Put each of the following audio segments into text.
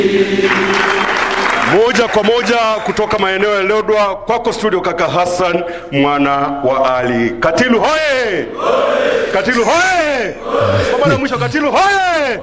Moja kwa moja kutoka maeneo ya Lodwa kwako studio, kaka Hassan mwana wa Ali. Katilu hoye! Katilu hoye! Kwa mara ya mwisho Katilu hoye!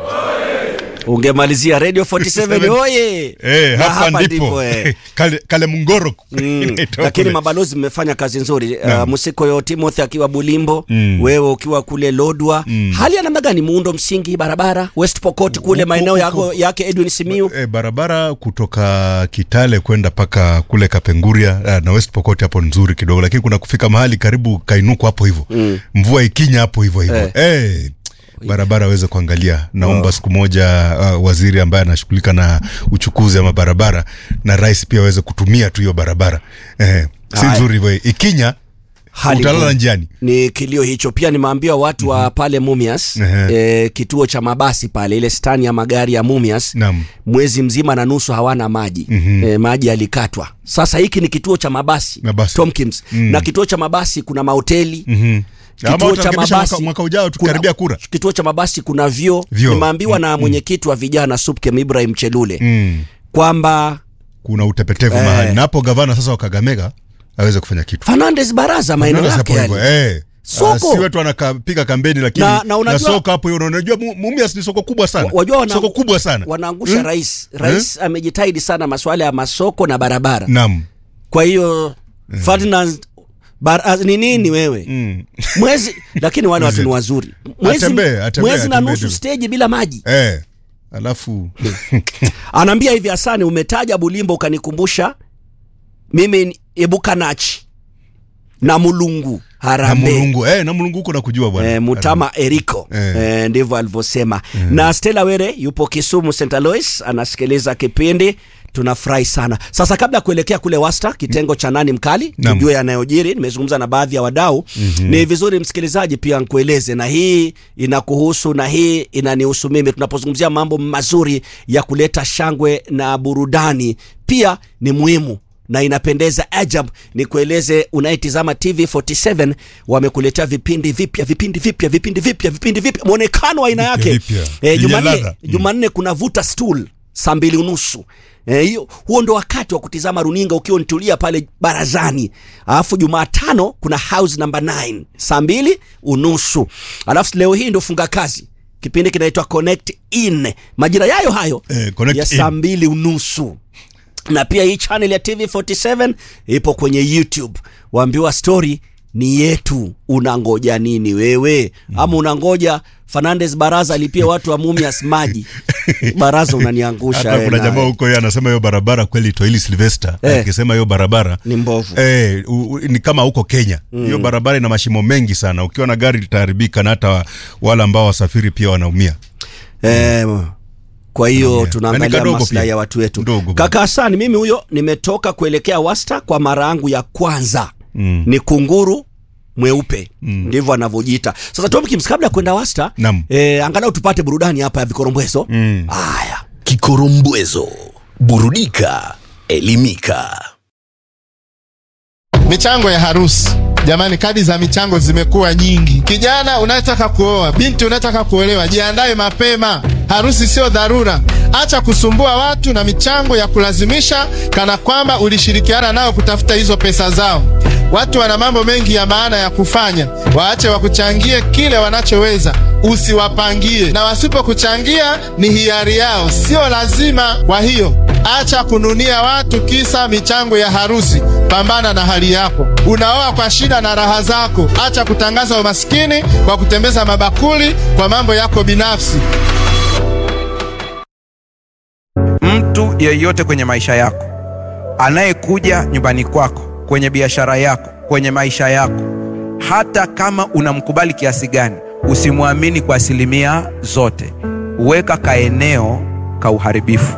ungemalizia radio 47 oye Eh, Na hapa ndipo eh. kale, kale mngoro Mm, inaitwa lakini kule. mabalozi mmefanya kazi nzuri uh, Naam. Musikoyo Timothy akiwa Bulimbo Mm. wewe ukiwa kule Lodwa Mm. hali ya namna gani muundo msingi barabara West Pokot kule Huko- maeneo huko- yako yake Edwin Simiu E, barabara kutoka Kitale kwenda paka kule Kapenguria eh, na West Pokot hapo nzuri kidogo, lakini kuna kufika mahali karibu kainuko hapo hivyo Mm. mvua ikinya hapo hivyo hivyo Eh. eh. barabara aweze kuangalia. Naomba siku moja uh, waziri ambaye anashughulika na uchukuzi ama barabara na rais pia aweze kutumia tu hiyo barabara eh, si Haya. nzuri hivyo. Ikinya Hali utalala ngumu. njiani. ni kilio hicho pia nimeambia watu wa pale Mumias Ehe. eh, kituo cha mabasi pale ile stani ya magari ya Mumias Naam. mwezi mzima na nusu hawana maji Mhm. eh, maji yalikatwa sasa hiki ni kituo cha mabasi, Mabasi. Tomkins Mm. na kituo cha mabasi kuna mahoteli Mhm. Ama kituo cha watarekebisha mabasi mwaka, mwaka ujao kuna- tukikaribia kura. kituo cha mabasi kuna vyoo Vyoo. nimeambiwa na Mm, mwenyekiti wa vijana Supkem Ibrahim Chelule Mm. kwamba kuna utepetevu Eh. mahali na hapo gavana sasa wa Kakamega aweze kufanya kitu Fernandez Baraza maeneo Unaona yake hapo hivyo, yale. eh. Soko. Ah, si wetu anapiga kampeni lakini Na- na unajua- soko hapo hiyo unajua Mu- Mumias ni soko kubwa sana Wa- wajua wana- soko kubwa sana wanaangusha Hmm? rais rais amejitahidi sana masuala ya masoko na barabara naam kwa hiyo Ferdinand Bar, ah, ni nini wewe Mm. mwezi lakini wale watu ni Mwezi. wazuri mwezi, Atembee, atembee, mwezi na atembee nusu tu. stage bila maji eh. alafu anaambia hivi Hasani umetaja Bulimbo ukanikumbusha mimi ni Ebukanachi na Mulungu na Harambe mulungu eh, na mulungu huko nakujua bwana E, Mutama Eriko Eh. e, ndivyo alivyosema na Stella Were yupo Kisumu St. Alois anasikiliza kipindi tunafurahi sana sasa kabla ya kuelekea kule wasta kitengo cha nani mkali Naam. tujue yanayojiri nimezungumza na baadhi ya wadau mm-hmm. ni vizuri msikilizaji pia nkueleze na hii inakuhusu na hii inanihusu mimi tunapozungumzia mambo mazuri ya kuleta shangwe na burudani pia ni muhimu na inapendeza ajab ni kueleze unayetizama tv 47 wamekuletea vipindi vipya vipindi vipya vipindi vipya vipindi vipya mwonekano wa aina yake Vipya. Eh, Yenye jumanne ladha. Mm. jumanne kuna vuta stool saa mbili unusu Eh, hiyo huo ndo wakati wa kutizama runinga ukiwa unitulia pale barazani alafu jumatano kuna house number 9 saa mbili unusu alafu leo hii ndo funga kazi kipindi kinaitwa connect in majira yayo hayo Eh, Connect ya In. saa mbili unusu na pia hii channel ya tv 47 ipo kwenye youtube waambiwa story ni yetu unangoja nini wewe ama unangoja fernandes baraza alipia watu wa mumias maji baraza unaniangusha hata wewe kuna nawe. jamaa huko yeye anasema hiyo barabara kweli Toili Sylvester Eh. akisema hiyo barabara ni mbovu Eh, u, u, ni kama huko Kenya hiyo barabara ina mashimo mengi sana ukiwa na gari litaharibika na hata wale ambao wasafiri pia wanaumia Eh, kwa hiyo Yeah. Na tunaangalia ni kadogo maslahi pia. ya watu wetu Ndogo. kaka hasani mimi huyo nimetoka kuelekea wasta kwa mara yangu ya kwanza Mm. ni kunguru mweupe ndivyo anavyojiita sasa tomkins kabla ya kwenda wasta Naam. eh, angalau tupate burudani hapa ya vikorombwezo Mm. haya Kikorombwezo, burudika, elimika. Michango ya harusi. Jamani, kadi za michango zimekuwa nyingi. Kijana unayetaka kuoa, binti unayetaka kuolewa, jiandae mapema. Harusi sio dharura. Acha kusumbua watu na michango ya kulazimisha, kana kwamba ulishirikiana nao kutafuta hizo pesa zao. Watu wana mambo mengi ya maana ya kufanya, waache wakuchangie kile wanachoweza, usiwapangie, na wasipokuchangia ni hiari yao, sio lazima. Kwa hiyo acha kununia watu kisa michango ya harusi. Pambana na hali yako. Unaoa kwa shida na raha zako. Acha kutangaza umaskini kwa kutembeza mabakuli kwa mambo yako binafsi. mtu yeyote kwenye maisha yako anayekuja nyumbani kwako kwenye biashara yako kwenye maisha yako hata kama unamkubali kiasi gani usimwamini kwa asilimia zote weka kaeneo ka uharibifu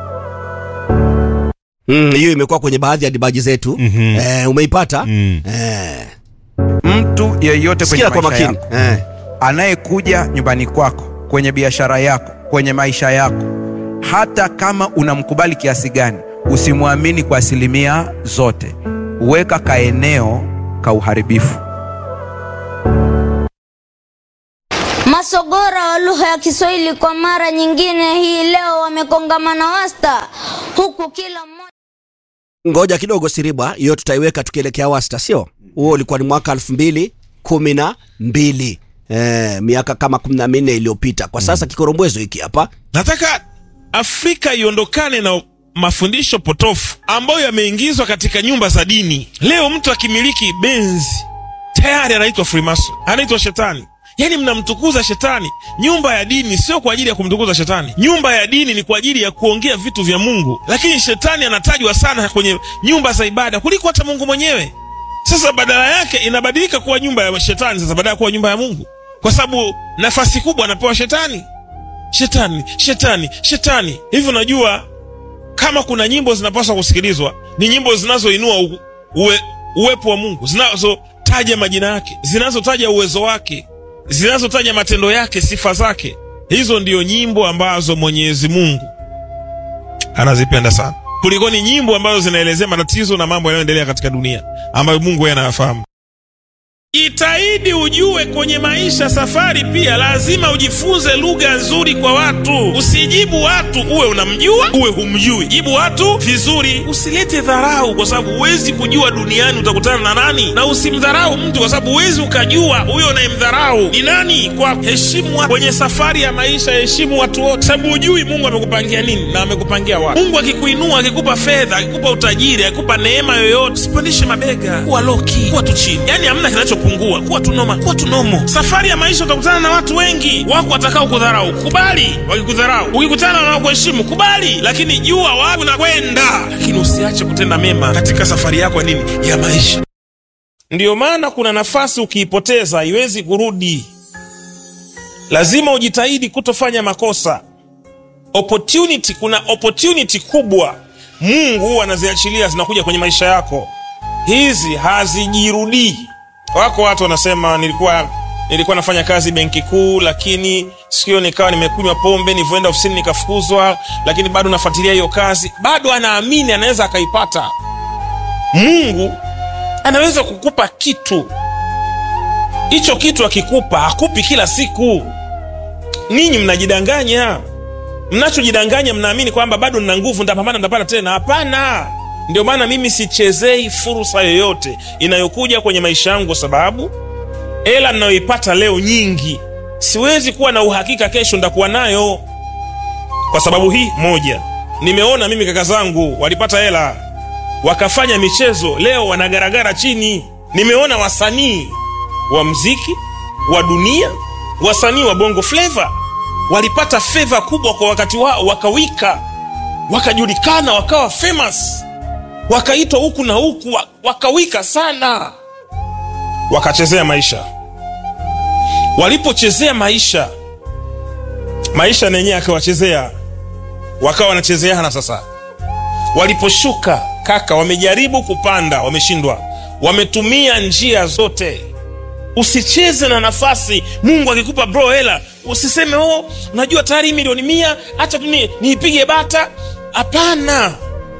Mm, hiyo imekuwa kwenye baadhi ya dibaji zetu Mhm. eh, umeipata Mm. eh, mtu yeyote kwenye sikia kwa maisha makini yako eh. anayekuja nyumbani kwako kwenye biashara yako kwenye maisha yako hata kama unamkubali kiasi gani usimwamini kwa asilimia zote weka kaeneo ka uharibifu Masogora wa lugha ya Kiswahili kwa mara nyingine hii leo wamekongamana wasta, huku kila mmoja ngoja kidogo siribwa hiyo tutaiweka tukielekea wasta sio huo ulikuwa ni mwaka elfu mbili kumi na mbili eh, miaka kama kumi na minne iliyopita kwa sasa kikorombwezo hiki hapa nataka afrika iondokane na mafundisho potofu ambayo yameingizwa katika nyumba za dini leo mtu akimiliki benzi tayari anaitwa freemason anaitwa shetani yaani mnamtukuza shetani nyumba ya dini sio kwa ajili ya kumtukuza shetani nyumba ya dini ni kwa ajili ya kuongea vitu vya mungu lakini shetani anatajwa sana kwenye nyumba za ibada kuliko hata mungu mwenyewe sasa badala yake inabadilika kuwa nyumba ya shetani sasa badala ya kuwa nyumba ya mungu kwa sababu nafasi kubwa anapewa shetani shetani shetani shetani hivi unajua kama kuna nyimbo zinapaswa kusikilizwa ni nyimbo zinazoinua u- uwe, uwepo wa mungu zinazotaja majina yake zinazotaja uwezo wake zinazotaja matendo yake sifa zake hizo ndio nyimbo ambazo mwenyezi mungu anazipenda sana kulikoni nyimbo ambazo zinaelezea matatizo na mambo yanayoendelea katika dunia ambayo mungu yeye anayafahamu Jitahidi ujue kwenye maisha safari pia lazima ujifunze lugha nzuri kwa watu. Usijibu watu uwe unamjua uwe humjui. Jibu watu vizuri, usilete dharau, kwa sababu huwezi kujua duniani utakutana na nani, na usimdharau mtu, kwa sababu huwezi ukajua huyo unayemdharau ni nani. Kwa heshimu watu. kwenye safari ya maisha, heshimu watu wote, sababu hujui Mungu amekupangia nini na amekupangia wapi. Mungu akikuinua, akikupa fedha, akikupa utajiri, akikupa neema yoyote, usipandishe mabega, kuwa loki, kuwa tu chini, yani hamna kinachopungua, kuwa tu noma, kuwa tu nomo. Safari ya maisha utakutana na watu wengi, wako watakao kudharau, kubali wakikudharau. Ukikutana na wanaokuheshimu, kubali, lakini jua wapi unakwenda, lakini usiache kutenda mema katika safari yako ya nini ya maisha. Ndiyo maana kuna nafasi ukiipoteza haiwezi kurudi. Lazima ujitahidi kutofanya makosa. Opportunity, kuna opportunity kubwa Mungu huwa anaziachilia zinakuja kwenye maisha yako, hizi hazijirudii. Wako watu wanasema nilikuwa nilikuwa nafanya kazi benki kuu, lakini sikio nikawa nimekunywa pombe, nilivyoenda ofisini nikafukuzwa, lakini bado nafuatilia hiyo kazi. Bado anaamini anaweza akaipata. Mungu anaweza kukupa kitu hicho kitu akikupa hakupi kila siku ninyi mnajidanganya mnachojidanganya mnaamini kwamba bado nina nguvu ntapambana ntapata tena hapana ndio maana mimi sichezei fursa yoyote inayokuja kwenye maisha yangu kwa sababu hela ninayoipata leo nyingi siwezi kuwa na uhakika kesho ndakuwa nayo kwa sababu hii moja nimeona mimi kaka zangu walipata hela wakafanya michezo leo wanagaragara chini nimeona wasanii wa mziki wa dunia wasanii wa bongo fleva walipata fedha kubwa kwa wakati wao wakawika wakajulikana wakawa famous wakaitwa huku na huku wa- wakawika sana wakachezea maisha walipochezea maisha maisha na yenyewe akawachezea wakawa wanachezeana sasa waliposhuka kaka wamejaribu kupanda wameshindwa wametumia njia zote usicheze na nafasi mungu akikupa bro hela usiseme oh unajua tayari hii milioni mia hacha tu ni- niipige bata hapana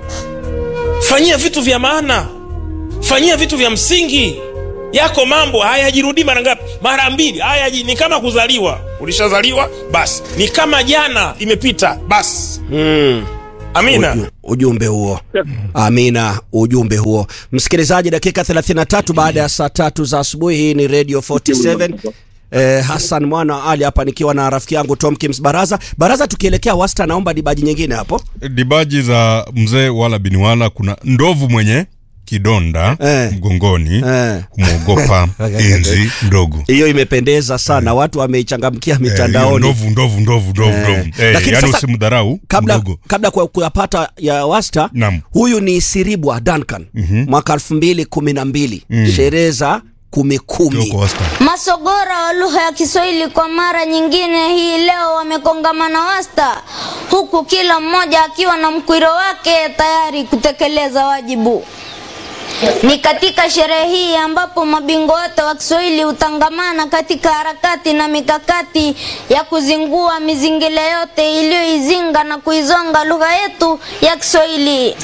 fanyia vitu vya maana fanyia vitu vya msingi yako mambo hayajirudii mara ngapi mara mbili haya ni kama kuzaliwa ulishazaliwa basi ni kama jana imepita basi mm. amina Uju, ujumbe huo amina ujumbe huo msikilizaji dakika 33 baada ya saa tatu za asubuhi hii ni radio 47 Eh, Hassan mwana wa Ali hapa nikiwa na rafiki yangu Tom Kims Baraza. Baraza, tukielekea wasta, naomba dibaji nyingine hapo. dibaji za mzee wala biniwala kuna ndovu mwenye kidonda Eh. mgongoni Eh. kumwogopa enzi ndogo Hiyo imependeza sana, watu wameichangamkia Eh, hiyo mitandaoni. ndovu ndovu ndovu ndovu Eh. ndovu Eh, Lakini yaani sasa, usimdharau kabla mdogo kabla kwa kuyapata ya wasta Naam. huyu ni siribwa duncan mwaka elfu mbili kumi na mbili sherehe za kumi kumi Kioko wasta Masogora wa lugha ya Kiswahili kwa mara nyingine hii leo wamekongamana wasta, huku kila mmoja akiwa na mkwiro wake tayari kutekeleza wajibu. Ni katika sherehe hii ambapo mabingwa wote wa Kiswahili hutangamana katika harakati na mikakati ya kuzingua mizingile yote iliyoizinga na kuizonga lugha yetu ya Kiswahili.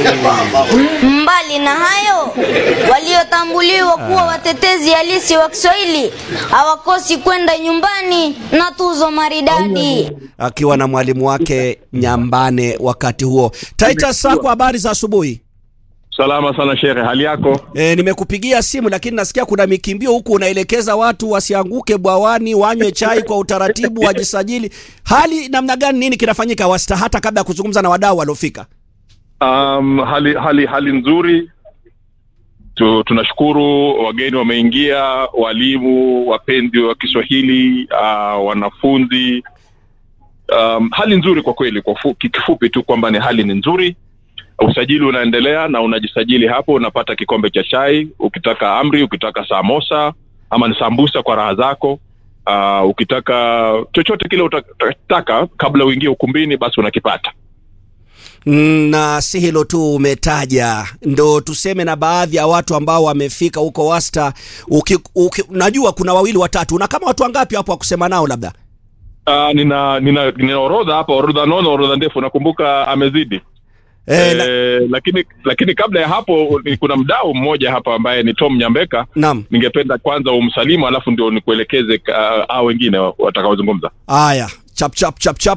Mbali na hayo, waliotambuliwa kuwa watetezi halisi wa Kiswahili hawakosi kwenda nyumbani na tuzo maridadi. akiwa na mwalimu wake Nyambane wakati huo. Titus Sako, habari za asubuhi. Salama sana shehe, hali yako? E, nimekupigia simu lakini nasikia kuna mikimbio huku, unaelekeza watu wasianguke bwawani, wanywe chai kwa utaratibu, wajisajili. Hali namna gani? Nini kinafanyika wasta, hata kabla ya kuzungumza na wadau waliofika? Um, hali hali hali nzuri tu, tunashukuru wageni wameingia, walimu, wapenzi wa Kiswahili, uh, wanafunzi. Um, hali nzuri kwa kweli. Kwa fu- kifupi tu kwamba ni hali ni nzuri. Usajili unaendelea na unajisajili hapo, unapata kikombe cha chai, ukitaka amri, ukitaka samosa ama ni sambusa kwa raha zako. Uh, ukitaka chochote kile utataka kabla uingie ukumbini, basi unakipata. Mm, na si hilo tu umetaja, ndo tuseme na baadhi ya watu ambao wamefika huko wasta. Uki, uki, najua kuna wawili watatu, na kama watu wangapi hapo wa kusema nao labda? Uh, nina nina nina orodha hapa, orodha nono, orodha ndefu. Nakumbuka amezidi Eh, na- eh, lakini lakini kabla ya hapo ni kuna mdau mmoja hapa ambaye ni Tom Nyambeka. Naam. Ningependa kwanza umsalimu, alafu ndio nikuelekeze uh, hao wengine watakaozungumza. Haya, chap chap chap chap.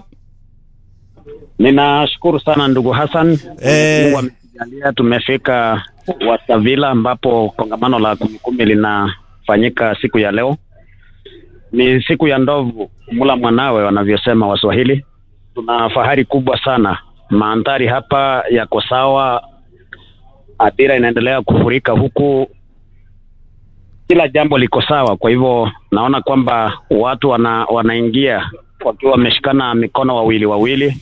Ninashukuru sana ndugu Hassan. Eh. Mungu ametujalia tumefika Wastavila ambapo kongamano la kumi kumi linafanyika siku ya leo. Ni siku ya ndovu mula mwanawe wanavyosema Waswahili. Tuna fahari kubwa sana, mandhari hapa yako sawa, adira inaendelea kufurika huku, kila jambo liko sawa. Kwa hivyo naona kwamba watu wana, wanaingia wakiwa wameshikana mikono wawili wawili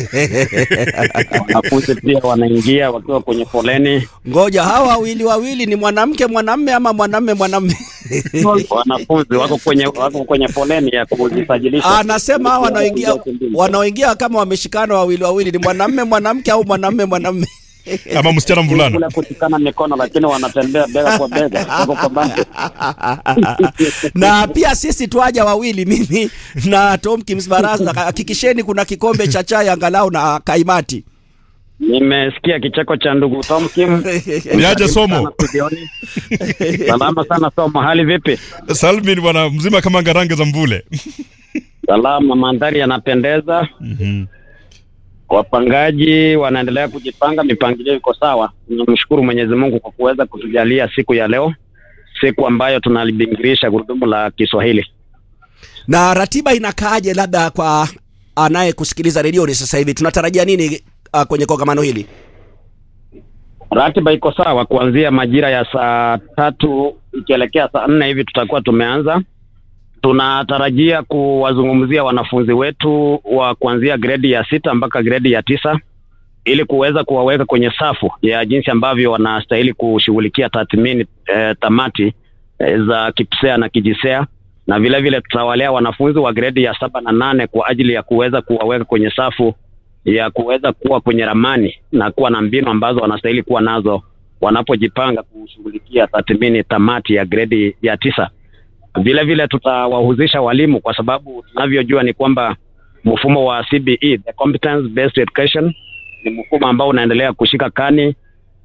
wanafunzi pia wanaingia wakiwa kwenye foleni. Ngoja, hawa wawili wawili ni mwanamke mwanamme ama mwanamme mwanamme? Wanafunzi wako kwenye wako kwenye foleni ya kujisajilisha. Anasema hawa wanaoingia wanaoingia kama wameshikana wawili wawili ni mwanamme mwanamke au mwanamme mwanamme? ama msichana mvulana kule kushikana mikono, lakini wanatembea bega kwa bega, wako kwa banda. na pia sisi twaja wawili, mimi na Tom Kims Baraza. Hakikisheni kuna kikombe cha chai angalau na kaimati. Nimesikia kicheko cha ndugu Tom Kim. Niaje Somo? Studioni. Salama sana Somo, hali vipi? Salmin bwana mzima kama ngarange za mvule Salama, mandhari yanapendeza. Wapangaji wanaendelea kujipanga, mipangilio iko sawa. Tunamshukuru Mwenyezi Mungu kwa kuweza kutujalia siku ya leo, siku ambayo tunalibingirisha gurudumu la Kiswahili. Na ratiba inakaaje, labda kwa anayekusikiliza redioni sasa hivi, tunatarajia nini uh, kwenye kongamano hili? Ratiba iko sawa, kuanzia majira ya saa tatu ikielekea saa nne hivi tutakuwa tumeanza. Tunatarajia kuwazungumzia wanafunzi wetu wa kuanzia gredi ya sita mpaka gredi ya tisa ili kuweza kuwaweka kwenye safu ya jinsi ambavyo wanastahili kushughulikia tathmini eh, tamati eh, za KIPSEA na KIJISEA na vile vile tutawalea wanafunzi wa gredi ya saba na nane kwa ajili ya kuweza kuwaweka kwenye safu ya kuweza kuwa kwenye ramani na kuwa na mbinu ambazo wanastahili kuwa nazo wanapojipanga kushughulikia tathmini tamati ya gredi ya tisa. Vile vile tutawahusisha walimu kwa sababu tunavyojua ni kwamba mfumo wa CBE, the competence based education, ni mfumo ambao unaendelea kushika kani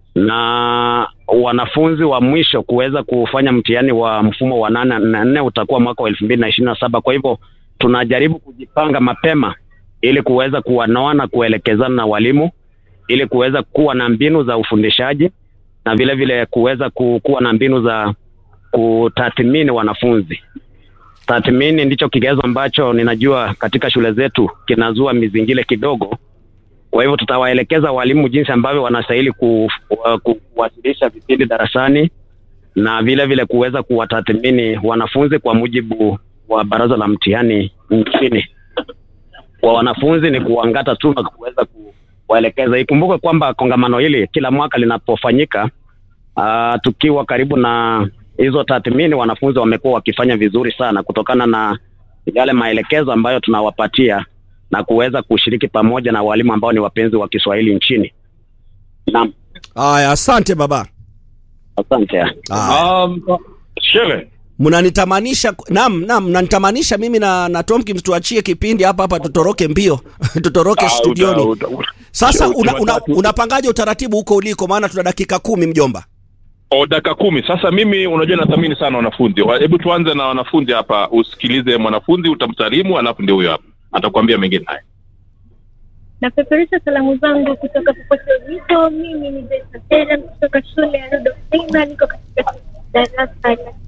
na wanafunzi wa mwisho kuweza kufanya mtihani wa mfumo wa nane na nne utakuwa mwaka wa elfu mbili na ishirini na saba. Kwa hivyo tunajaribu kujipanga mapema ili kuweza kuwanoa na kuelekezana na walimu ili kuweza kuwa na mbinu za ufundishaji na vile vile kuweza ku- kuwa na mbinu za kutathmini wanafunzi. Tathmini ndicho kigezo ambacho ninajua katika shule zetu kinazua mizingile kidogo. Kwa hivyo tutawaelekeza walimu jinsi ambavyo wanastahili ku, ku, kuwasilisha vipindi darasani na vile vile kuweza kuwatathmini wanafunzi kwa mujibu wa baraza la mtihani nchini. Kwa wanafunzi ni kuangata tu na kuweza kuwaelekeza. Ikumbuke kwamba kongamano hili kila mwaka linapofanyika, uh, tukiwa karibu na hizo tathmini, wanafunzi wamekuwa wakifanya vizuri sana kutokana na yale maelekezo ambayo tunawapatia na kuweza kushiriki pamoja na walimu ambao ni wapenzi wa Kiswahili nchini. Naam. Haya, asante baba. Asante. Um, Shele, mnanitamanisha naam naam mnanitamanisha mimi na, na Tomkins tuachie kipindi hapa hapa tutoroke mbio tutoroke ah, studioni uta- uta- uta- sasa una, una, Jumatatu- unapangaje utaratibu huko uliko maana tuna dakika kumi mjomba O, dakika kumi. Sasa mimi unajua nathamini sana wanafunzi. Wa- Hebu tuanze na wanafunzi hapa, usikilize mwanafunzi, utamsalimu, alafu ndio huyo hapa atakwambia mengine haya. Napeperusha salamu zangu kutoka popote ulipo. Mimi ni Besa Tena kutoka shule ya Rudolf Steiner, niko katika darasa la